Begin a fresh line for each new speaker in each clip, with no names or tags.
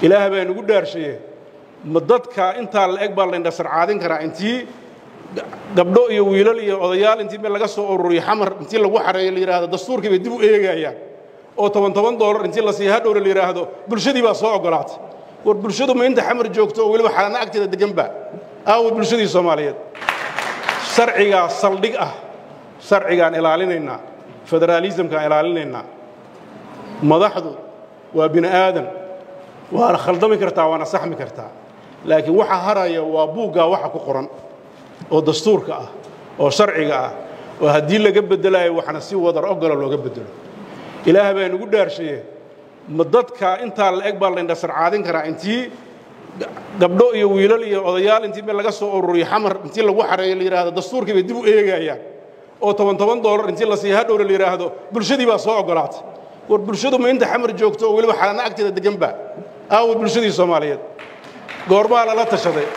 ilaah baa nugu dhaarshaye ma dadka intaa la eg baa laindhasarcaadin karaa intii gabdho iyo wiilal iyo odayaal intii meel laga soo ururiyo xamar intii lagu xareeyo la yidhaahdo dastuurkii bay dib u eegayaan oo toban toban doolar intii la siiya hadhowna la yidhaahdo bulshadii baa soo oggolaatay war bulshadu ma inta xamar joogto oo weliba xalana agteeda deganba aawo bulshadii soomaaliyeed sharcigaa saldhig ah sharcigaan ilaalinaynaa federaalisamkaan ilaalinaynaa madaxdu waa bini aadam waana khaldami kartaa waana saxmi kartaa laakiin waxa haraya waa buuggaa waxa ku qoran oo dastuurka ah oo sharciga ah oo haddii laga beddelayo waxna si wadar ogola looga beddelo ilaah baa nugu dhaarshaye ma dadka intaa la eg baa laindhasarcaadin karaa intii gabdho iyo wiilal iyo odayaal intii meel laga soo ururiyo xamar intii lagu xareeyo la yidhaahdo dastuurkii bay dib u eegayaan oo toban toban doolar intii la siiya hadhowna la yidhaahdo bulshadii baa soo oggolaatay war bulshadu ma inta xamar joogto oo weliba xalana agteeda deganba aawo bulshadii soomaaliyeed goormaa lala tashaday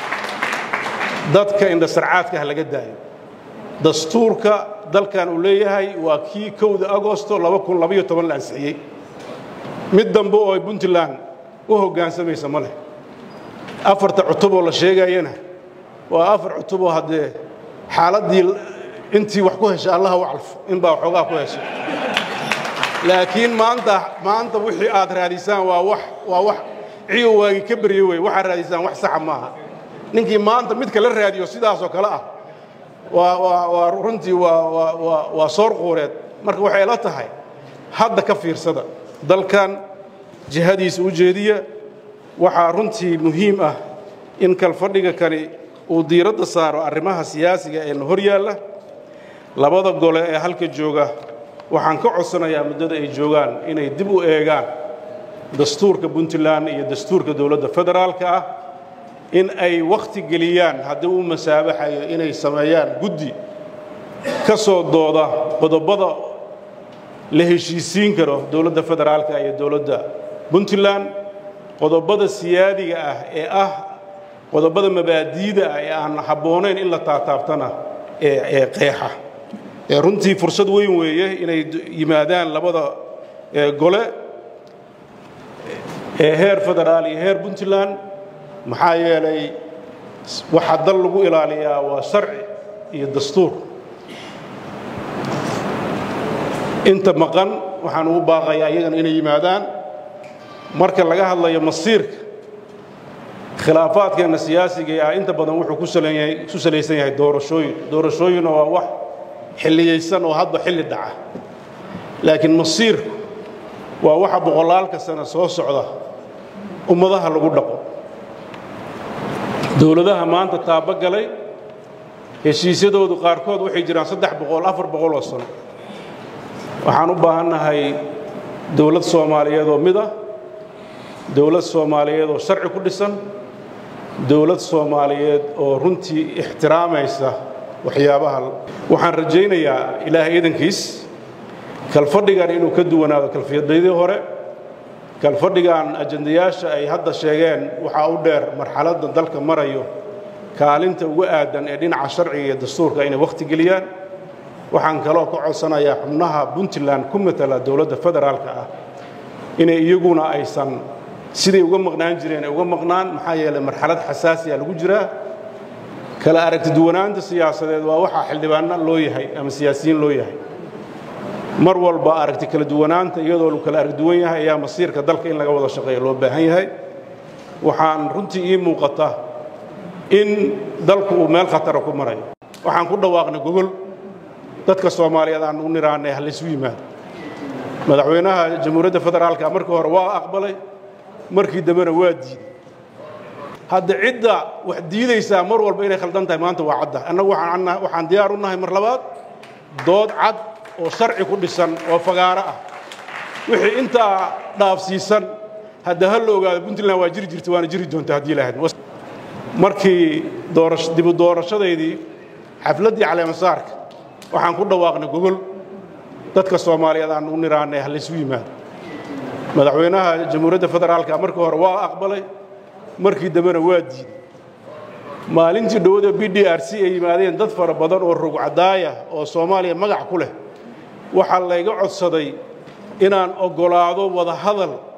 dadka indhasarcaadka ha laga daayo dastuurka dalkan uu leeyahay waa kii kowda agosto laba kun labaiyo toban la ansixiyey mid dambe oo ay puntland u hoggaansamaysa ma leh afarta cutuboo la sheegayana waa afar cutuboo haddee xaaladdii intii wax ku hesha allaha u calfo inbaa waxoogaa ku heshay laakiin maanta maanta wixii aad raadisaan waa wax waa wax ciyo waagi ka berye wey waxaad raadisaan wax saxa maaha ninkii maanta midka la raadiyo sidaasoo kale ah waa waa waa runtii waa waa waa waa soor quureed marka waxay la tahay hadda ka fiirsada dalkan jihadiisa u jeediya waxaa runtii muhiim ah in kalfadhiga kani uu diiradda saaro arrimaha siyaasiga ee na hor yaalla labada gole ee halka jooga waxaan ka codsanayaa muddada ay joogaan inay dib u eegaan dastuurka puntland iyo dastuurka dowladda federaalka ah in ay wakhti geliyaan haddii uu masaabaxayo inay sameeyaan guddi ka soo dooda qodobada la heshiisiin karo dowladda federaalka iyo dowladda puntland qodobada siyaadiga ah ee ah qodobada mabaadiida ah ee aan habboonayn in la taataabtana ee ee qeexa ee runtii fursad weyn weeye inay yimaadaan labada gole ee heer federaal iyo heer puntland maxaa yeelay waxaa dal lagu ilaaliyaa waa sharci iyo dastuur inta maqan waxaan ugu baaqayaa iyagana inay yimaadaan marka laga hadlayo masiirka khilaafaadkeenna siyaasiga ah inta badan wuxuu ku salayay ku salaysan yahay doorashooyin doorashooyinna waa wax xilliyaysan oo hadba xilli dhaca laakiin masiirku waa waxa boqolaalka sano soo socda ummadaha lagu dhaqo dowladaha maanta taabogalay heshiisyadoodu qaarkood waxay jiraan saddex boqol afar boqol oo sano waxaan u baahannahay dowlad soomaaliyeed oo mid ah dowlad soomaaliyeed oo sharci ku dhisan dowlad soomaaliyeed oo runtii ixtiraamaysa waxyaabaha waxaan rajaynayaa ilaahay idankiis kalfadhigan inuu ka duwanaado kalfiyadadii hore kalfadhigan ajandayaasha ay hadda sheegeen waxaa u dheer marxaladda dalka marayo kaalinta uga aadan ee dhinaca sharciga iyo dastuurka inay wakhti geliyaan waxaan kaloo ka codsanayaa xubnaha puntland ku matala dowladda federaalka ah inay iyaguna aysan siday uga maqnaan jireen ay uga maqnaan maxaa yeelay marxalad xasaasiya lagu jiraa kala aragti duwanaanta siyaasadeed waa waxaa xildhibaanna loo yahay ama siyaasiyiin loo yahay mar walba aragti kala duwanaanta iyadoo lu kala arag duwan yahay ayaa masiirka dalka in laga wada shaqeeya loo baahan yahay waxaan runtii ii muuqata in dalku uu meel khatara ku marayo waxaan ku dhawaaqnay gogol dadka soomaaliyeed aan u niraanay ha laysu yimaado madaxweynaha jamhuuriyadda federaalka markii hore waa aqbalay markii dambena waa diiday hadda cidda wax diidaysaa mar walba inay khaldan tahay maanta waa cadda annagu waxaan diyaar u nahay mar labaad dood cad oo sharci ku dhisan oo fagaaro ah wixii intaa dhaafsiisan hadda ha la ogaado puntland waa jiri jirta waana jiri doonta haddii lahayd markii dibu doorashadaydii xafladdii caleemasaarka waxaan ku dhawaaqnay gogol dadka soomaaliyeed aan u niraanay ha laysu yimaado madaxweynaha jamhuuriyadda federaalka markii hore waa aqbalay markii dambena waa diiday maalintii dhowada b d r c ay yimaadeen dad fara badan oo rogcadaaya oo soomaaliya magac ku leh waxaa layga codsaday inaan oggolaado wadahadal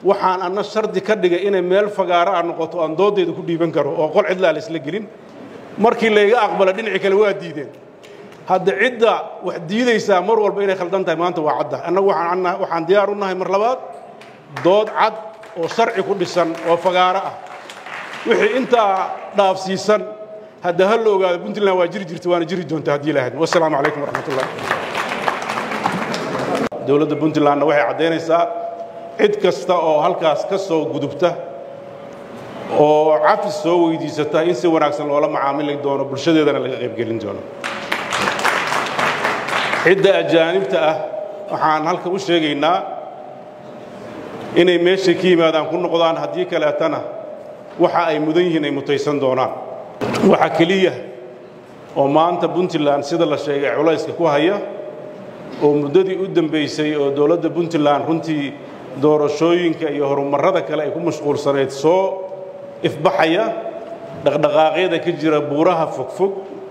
waxaan anna shardi ka dhigay inay meel fagaaro ah noqoto aan dooddeeda ku dhiiban karo oo qol cidlaa la isla gelin markii layga aqbala dhinacii kale waa diideen hadda cidda wax diidaysaa mar walba inay khaldan tahay maanta waa cadda annagu waxaan diyaar u nahay mar labaad dood cad oo sharci ku dhisan oo fagaaro ah wixii intaa dhaafsiisan hadda ha la ogaado puntland waa jiri jirta waana jiri doonta haddii ilaahad wassalaamu calaykum waraxmatullah dowladda puntlandna waxay caddaynaysaa cid kasta oo halkaas ka soo gudubta oo cafis soo weydiisata in si wanaagsan loola macaamili doono bulshadeedana laga qaybgelin doono cidda ajaanibta ah waxaan halka u sheegaynaa inay meeshay ka yimaadaan ku noqdaan haddii kaleetana waxa ay mudan yihiin ay mutaysan doonaan waxa keliya oo maanta puntland sida la sheegay culayska ku haya oo muddadii u dambaysay oo dowladda puntland runtii doorashooyinka iyo horumarrada kale ay ku mashquulsanayd soo ifbaxaya dhaqdhaqaaqyada ka jira buuraha fogfog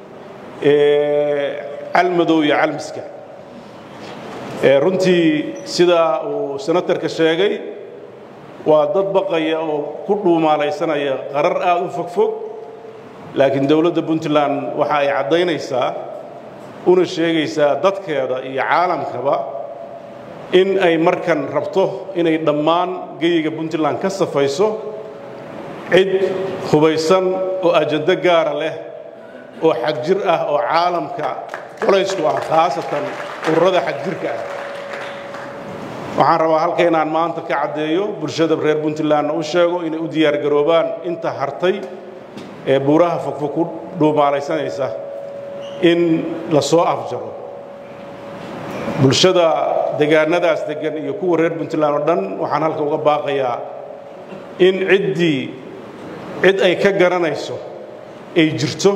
ee calmadow iyo calmiska runtii sidaa uu senatarka sheegay waa dad baqaya oo ku dhuumaalaysanaya qarar aad u fogfog laakiin dowladda puntland waxa ay caddaynaysaa una sheegaysaa dadkeeda iyo caalamkaba in ay markan rabto inay dhammaan geyiga puntland ka safayso cid hubaysan oo ajando gaara leh oo xagjir ah oo caalamka colaysku ah khaasatan ururada xagjirka ah waxaan rabaa halka inaan maanta ka caddeeyo bulshada reer puntlandna u sheego inay u diyaargaroobaan inta hartay ee buuraha fogfog ku dhuumaalaysanaysa in la soo afjaro bulshada degaanadaas deggan iyo kuwa reer puntland oo dhan waxaan halka uga baaqayaa in ciddii cid ay ka garanayso ay jirto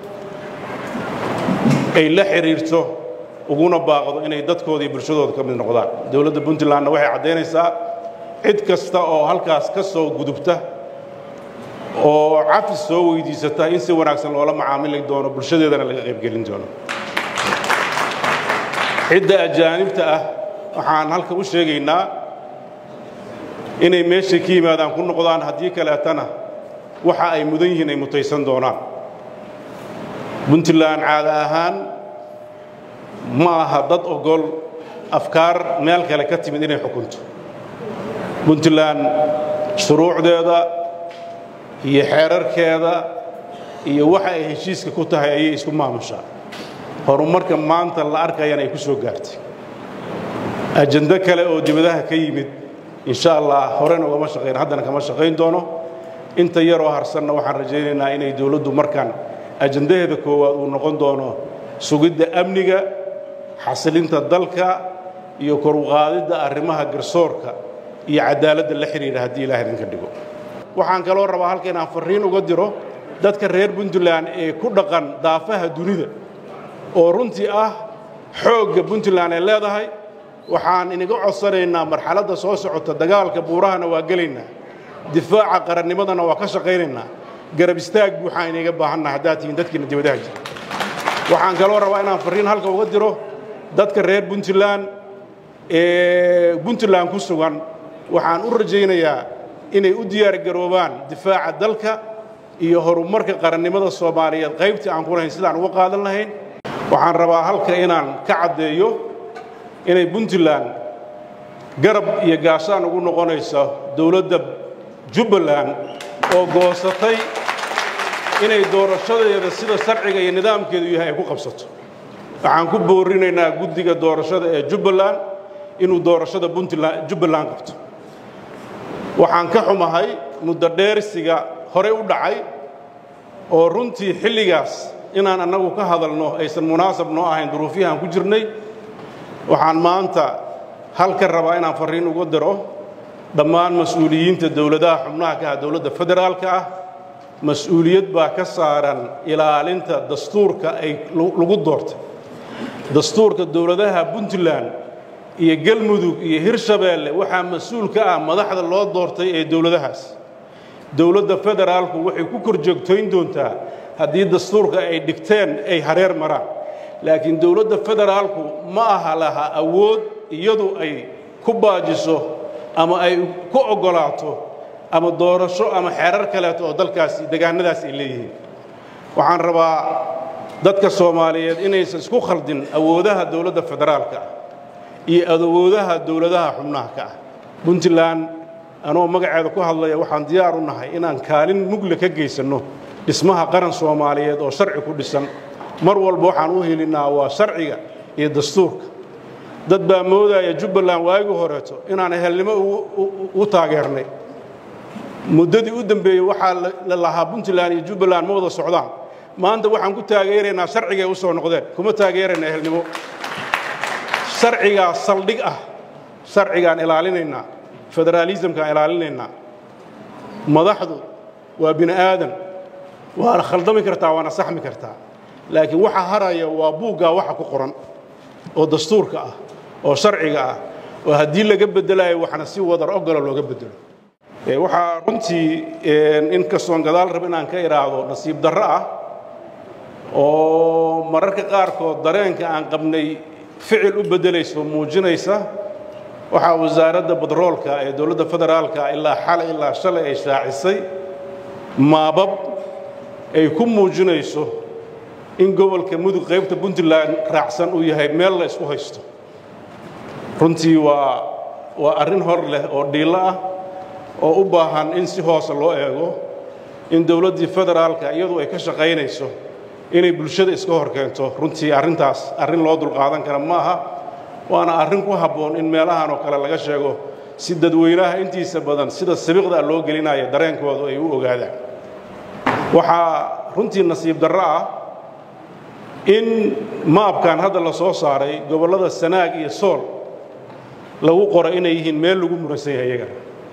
ay la xidhiirto uguna baaqdo inay dadkooda iyo bulshadooda ka mid noqdaan dowladda puntlandna waxay caddaynaysaa cid kasta oo halkaas ka soo gudubta oo cafis soo weydiisata in si wanaagsan loola macaamili doono bulshadeedana laga qaybgelin doono cidda ajaanibta ah waxaan halka u sheegaynaa inay meeshay ka yimaadaan ku noqdaan haddii kaleetana waxa ay mudan yihiin ay mutaysan doonaan puntland caada ahaan ma aha dad ogol afkaar meel kale ka timid inay xukunto puntland shuruucdeeda iyo xeerarkeeda iyo waxa ay heshiiska ku tahay ayay isku maamushaa horumarka maanta la arkayana ay ku soo gaartay ajando kale oo dibadaha ka yimid insha allah horena ugama shaqayn haddana kama shaqayn doono inta yaroo harsanna waxaan rajaynaynaa inay dowladdu markaan ajandaheeda koowaad uu noqon doono sugidda amniga xasilinta dalka iyo koruqaadidda arrimaha garsoorka iyo cadaaladda la xidhiidha haddii ilaah idinka dhigo waxaan kaloo rabaa halka inaan farriin uga diro dadka reer puntland ee ku dhaqan daafaha dunida oo runtii ah xoogga puntland ay leedahay waxaan iniga codsanaynaa marxaladda soo socota dagaalka buurahana waa gelaynaa difaaca qarannimadana waa ka shaqaynaynaa garab istaag buuxaan iniga baahanna haddaad tihiin dadkiina dibadaha jira waxaan kaloo rabaa inaan farriin halka uga diro dadka reer puntland ee puntland ku sugan waxaan u rajaynayaa inay u diyaargaroobaan difaaca dalka iyo horumarka qarannimada soomaaliyeed qaybtii aan ku lahayn sidaan uga qaadan lahayn waxaan rabaa halka inaan ka caddeeyo inay puntland garab iyo gaashaan ugu noqonayso dowladda jubbaland oo goosatay inay doorashadeeda sida sharciga iyo nidaamkeedu yahay ay ku qabsato waxaan ku boorinaynaa guddiga doorashada ee jubbaland inuu doorashada puntland jubbaland qabto waxaan ka xumahay muddo dheersiga hore u dhacay oo runtii xilligaas inaan annagu ka hadalno aysan munaasab noo ahayn duruufihii aan ku jirnay waxaan maanta halka rabaa inaan farriin uga diro dhammaan mas-uuliyiinta dowladaha xubnaha ka ah dowladda federaalka ah mas-uuliyad baa ka saaran ilaalinta dastuurka ay lagu doortay dastuurka dowladaha puntland iyo galmudug iyo hirshabeelle waxaa mas-uul ka ah madaxda loo doortay ee dowladahaas dowladda federaalku waxay ku kor joogtayn doontaa haddii dastuurka ay dhigteen ay hareer maraan laakiin dowladda federaalku ma aha laha awood iyadu ay ku baajiso ama ay ku oggolaato ama doorasho ama xeerar kaleeto oo dalkaasi degaannadaas ay leeyihiin waxaan rabaa dadka soomaaliyeed inaysan isku khaldin awoodaha dowladda federaalka ah iyo awoodaha dowladaha xubnaha ka ah puntland anoo magaceeda ku hadlaya waxaan diyaar u nahay inaan kaalin mugle ka geysanno dhismaha qaran soomaaliyeed oo sharci ku dhisan mar walba waxaan u helinnaa waa sharciga iyo dastuurka dad baa moodaya jubbaland waagii horeeto inaan ehelnimo u taageernay muddadii u dembeeyey waxaa la lahaa puntland iyo jubbaland ma wada socdaan maanta waxaan ku taageeraynaa sharcigay u soo noqdeen kuma taageerayna ehelnimo sharcigaa saldhig ah sharcigaan ilaalinaynaa federaalisamkaan ilaalinaynaa madaxdu waa bini aadan waana khaldami kartaa waana saxmi kartaa laakiin waxa haraya waa buuggaa waxa ku qoran oo dastuurka ah oo sharciga ah oo haddii laga beddelayo waxna si wadar ogola looga beddelo waxaa runtii in kastoon gadaal rab inaan ka idhaahdo nasiib darro ah oo mararka qaarkood dareenka aan qabnay ficil u beddelayso muujinaysa waxaa wasaaradda badroolka ee dowladda federaalka ilaa xalay ilaa shalay ay shaacisay maabab ay ku muujinayso in gobolka mudug qaybta puntland raacsan uu yahay meel la isku haysto runtii waa waa arrin hor leh oo dhiillo ah oo u baahan in si hoose loo eego in dowladdii federaalka iyadu ay ka shaqaynayso inay bulshada iska hor keento runtii arrintaas arrin loo dulqaadan kara ma aha waana arrin ku habboon in meelahan oo kale laga sheego si dadweynaha intiisa badan sida sabiqda loo gelinaya dareenkoodu ay u ogaadaan waxaa runtii nasiib darro ah in maabkan hadda la soo saaray gobollada sanaag iyo sool lagu qoro inay yihiin meel lagu muransan yahay iyaga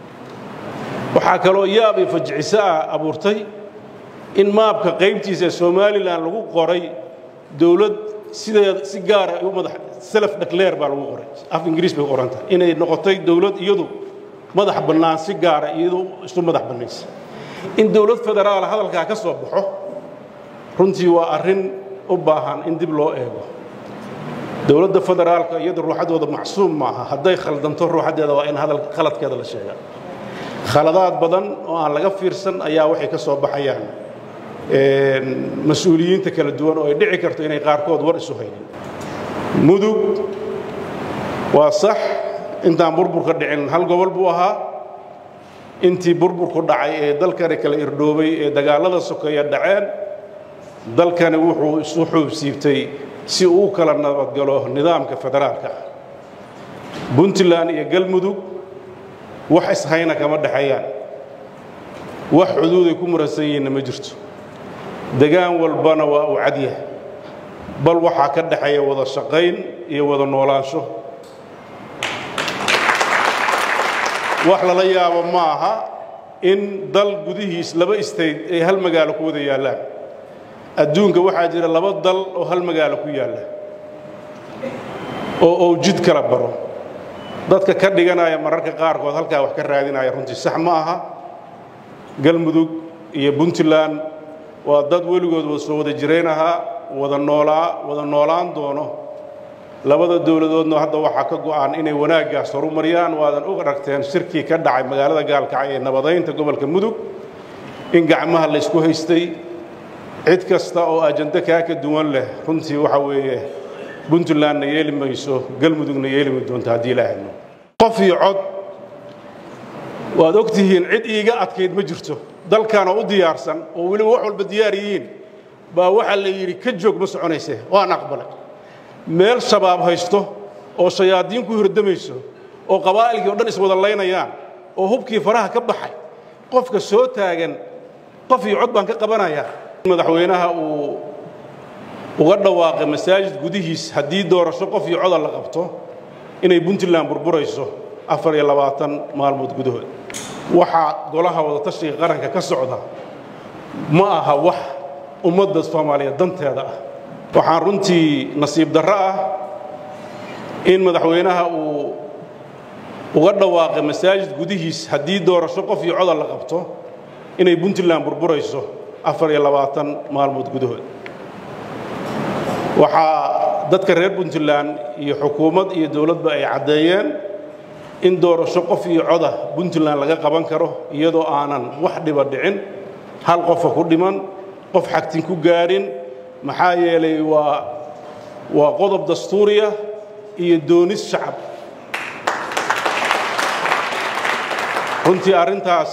waxaa kaloo yaab iyo fajiciso ah abuurtay in maabka qaybtiisa ee somalilan lagu qoray dowlad sideeda si gaara u madax self declare baa lagu qoray af ingiriis bay qoran tahay inay noqotay dowlad iyadu madax bannaan si gaara iyadu isu madax bannaysa in dowlad federaal hadalkaa ka soo baxo runtii waa arrin u baahan in dib loo eego dowladda federaalka iyadu ruuxaddooda macsuum maaha hadday khaldanto ruuxaddeeda waa in hadal khaladkeeda la sheegaa khaladaad badan oo aan laga fiirsan ayaa waxay ka soo baxayaan mas-uuliyiinta kala duwan oo ay dhici karto inay qaarkood war isu haynin mudug waa sax intaan burburka dhicin hal gobol buu ahaa intii burburku dhacay ee dalkani kala irdhoobay ee dagaallada sokeeya dhaceen dalkani wuxuu isu xuubsiibtay si uu kala nabadgalo nidaamka federaalka ah puntland iyo galmudug wax ishayna kama dhexeeyaan wax xuduuday ku muransan yihiinna ma jirto degaan walbana waa uu cadyahay bal waxaa ka dhexeeya wada shaqayn iyo wada noolaansho wax lala yaabo ma aha in dal gudihiis laba state ay hal magaalo ku wada yaallaan adduunka waxaa jira laba dal oo hal magaalo ku yaalla oo ou jid kala baro dadka ka dhiganaya mararka qaarkood halkaa wax ka raadinaya runtii sax ma aha galmudug iyo puntland waa dad weligood wada soo wada jirayn ahaa wada noolaa wada noolaan doono labada dowladoodna hadda waxaa ka go'an inay wanaaggaas horumariyaan waadan og aragteen shirkii ka dhacay magaalada gaalkacay ee nabadaynta gobolka mudug in gacmaha la ysku haystay cid kasta oo ajando kaa ka duwan leh runtii waxa weeye puntlandna yeeli mayso galmudugna yeeli ma doonto haddii ilaahayno qof iyo cod waad og tihiin cid iiga adkayd ma jirto dalkan oo u diyaarsan oo weliba wax walba diyaar yihiin baa waxaa la yidhi ka joog ma soconayse waan aqbalay meel shabaab haysto oo shayaadiin ku hirdamayso oo qabaa'ilkii o dhan iswada laynayaan oo hubkii faraha ka baxay qofka soo taagan qof iyo cod baan ka qabanayaa madaxweynaha uu uga dhawaaqay masaajid gudihiis haddii doorasho qof iyo coda la qabto inay puntland burburayso afar iyo labaatan maalmood gudahood waxaa golaha wadatashiga qaranka ka socda ma aha wax ummadda soomaaliyeed danteeda ah waxaan runtii nasiib darro ah in madaxweynaha uu uga dhawaaqay masaajid gudihiis haddii doorasho qof iyo coda la qabto inay puntland burburayso afar iyo labaatan maalmood gudahood waxaa dadka reer puntland iyo xukuumad iyo dowladba ay caddeeyeen in doorasho qof iyo coda puntland laga qaban karo iyadoo aanan wax dhiba dhicin hal qofa ku dhiman qof xagtin ku gaadhin maxaa yeelay waa waa qodob dastuuriya iyo doonis shacab runtii arrintaas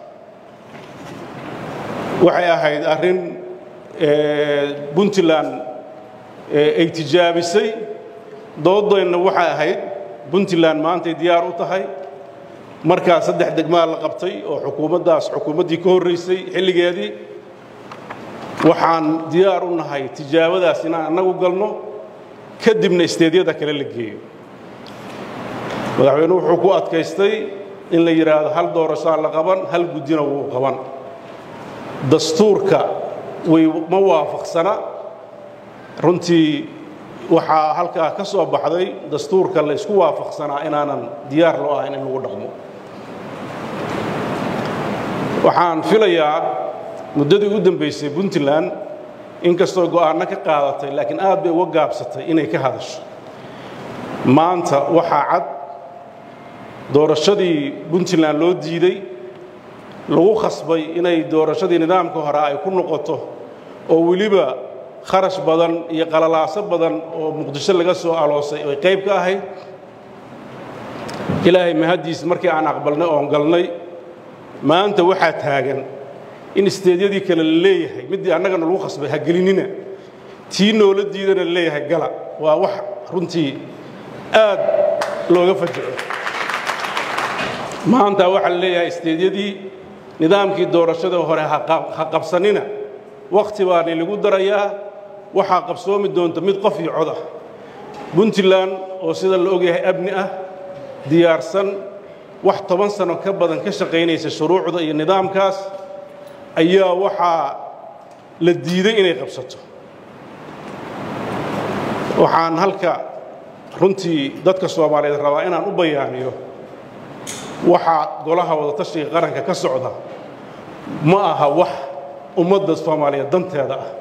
waxay ahayd arrin puntland ay tijaabisay doodeenna waxay ahayd puntland maantay diyaar u tahay markaa saddex degmaa la qabtay oo xukuumaddaas xukuumaddii ka horraysay xilligeedii waxaan diyaar u nahay tijaabadaas inaan annagu galno kadibna isteedyada kale la geeyo madaxweynuhu wuxuu ku adkaystay in la yidhaahdo hal doorashaa la qaban hal guddina wuu qaban dastuurka way ma waafaqsana runtii waxaa halkaa ka soo baxday dastuurka la isku waafaqsanaa inaanan diyaar loo ahayn in lagu dhaqmo waxaan filayaa muddadii u dambaysay puntland inkastoo go'aanno ka qaadatay laakiin aad bay uga gaabsatay inay ka hadasho maanta waxaa cad doorashadii puntland loo diiday lagu khasbay inay doorashadii nidaamka hore ay ku noqoto oo weliba kharash badan iyo qalalaaso badan oo muqdisho laga soo aloosay ay qayb ka ahayd ilaahay mahaddiis markii aan aqbalnay oon galnay maanta waxaa taagan in isteedyadii kale la leeyahay middii annagana lagu khasbay ha gelinina tii noola diidana la leeyahay gala waa wax runtii aad looga fajaco maanta waxaa la leeyahay isteedyadii nidaamkii doorashada hore ha qabsanina wakhti baani lagu darayaa waxaa qabsoomi doonta mid qof iyo cod ah puntland oo sida la ogyahay abni ah diyaarsan wax toban sano ka badan ka shaqaynaysa shuruucda iyo nidaamkaas ayaa waxaa la diiday inay qabsato waxaan halka runtii dadka soomaaliyeed rabaa inaan u bayaaniyo waxaa golaha wadatashiga qaranka ka socda ma aha wax ummadda soomaaliyeed danteeda ah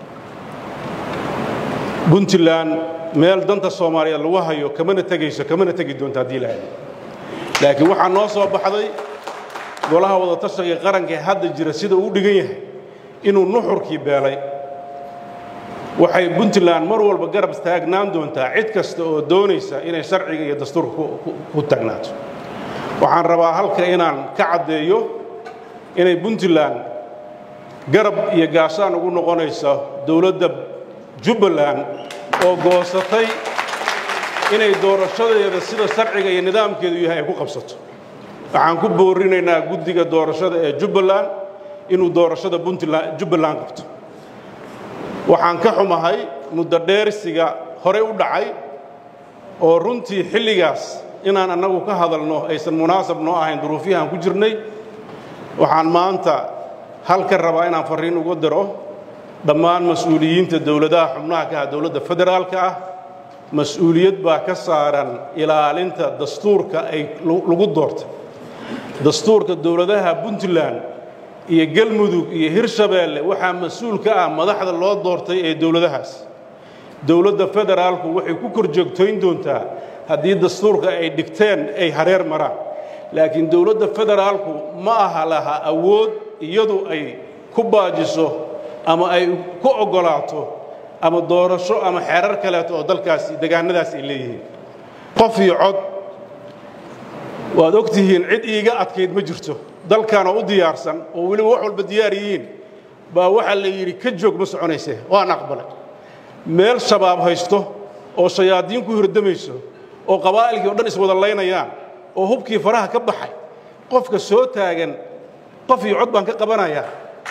puntland meel danta soomaaliyeed lagu hayo kamana tegayso kamana tegi doonto haddii lahay laakiin waxaa noo soo baxday golaha wadatashiga qaranka ee hadda jira sida uu dhigan yahay inuu nuxurkii beelay waxay puntland mar walba garab taagnaan doontaa cid kasta oo doonaysa inay sharciga iyo dastuurka ku taagnaato waxaan rabaa halka inaan ka caddeeyo inay puntland garab iyo gaashaan ugu noqonayso dowladda jubbaland oo goosatay inay doorashadeeda sida sharciga iyo nidaamkeedu yahay ay ku qabsato waxaan ku boorinaynaa guddiga doorashada ee jubbaland inuu doorashada puntland jubbaland qabto waxaan ka xumahay muddo dheersiga horey u dhacay oo runtii xilligaas inaan annagu ka hadalno aysan munaasab noo ahayn duruufyahaan ku jirnay waxaan maanta halka rabaa inaan farriin uga diro dhammaan mas-uuliyiinta dowladaha xubnaha ka ah dowladda federaalka ah mas-uuliyad baa ka saaran ilaalinta dastuurka ay lagu doortay dastuurka dowladaha puntland iyo galmudug iyo hirshabeelle waxaa mas-uul ka ah madaxda loo doortay ee dowladahaas dowladda federaalku waxay ku kor joogtayn doontaa haddii dastuurka ay dhigteen ay hareer maraan laakiin dowladda federaalku ma aha laha awood iyadu ay ku baajiso ama ay ku oggolaato ama doorasho ama xeerar kaleeto oo dalkaasi degaannadaas ay leeyihiin qof iyo cod waad og tihiin cid iiga adkayd ma jirto dalkanoo u diyaarsan oo weliba wax walba diyaar yihiin baa waxaa la yidhi ka joog ma soconayse waan aqbalay meel shabaab haysto oo shayaadiin ku hirdamayso oo qabaa'ilkii o dhan iswada laynayaan oo hubkii faraha ka baxay qofka soo taagan qof iyo cod baan ka qabanayaa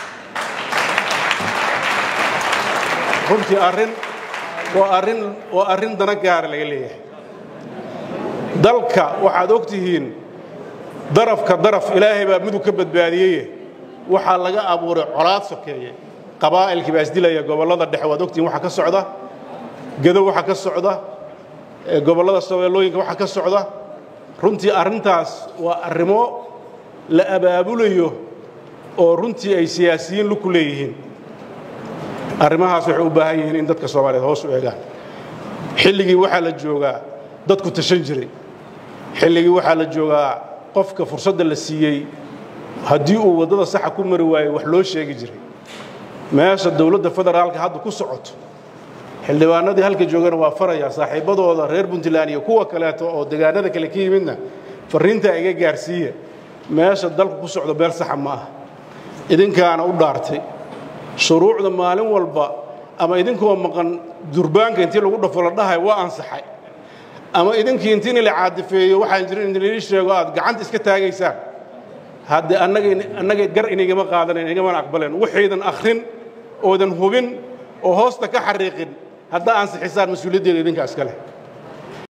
runtii arrin waa arrin waa arrin dana gaara laga leeyahay dalka waxaad og tihiin darafka daraf ilaahay baa midug ka badbaadiyeye waxaa laga abuuray colaad sokeeye qabaa'ilkii baa isdilaya gobollada dhexe waad ogtihiin waxa ka socda gedo waxa ka socda gobollada shabeellooyinka waxa ka socda runtii arrintaas waa arrimo la abaabulayo oo runtii ay siyaasiyiin luku leeyihiin arrimahaas waxay u baahan yihiin in dadka soomaaliyeed hoos u eegaan xilligii waxaa la joogaa dadku tashan jiray xilligii waxaa la joogaa qofka fursadda la siiyey haddii uu waddada saxa ku mari waayo wax loo sheegi jiray meesha dowladda federaalka hadda ku socoto xildhibaanadii halka joogana waa farayaa saaxiibbadooda reer puntland iyo kuwa kaleeto oo degaanada kale ka yimidna farriintaa iga gaarsiiya meesha dalku ku socdo meel saxa ma ah idinkaana u dhaartay shuruucda maalin walba ama idinkoo maqan durbaanka intii lagu dhafo la dhahay waa ansaxay ama idinkii intii in la caadifeeyo waxaan jirin in lii sheego aad gacanta iska taagaysaan hadde annaga gar inagama qaadanen inagamana aqbaleen waxaydan akhrin oodan hubin oo hoosta ka xariiqin haddaa ansixisaan mas-uuliyaddeeda idinkaa iska leh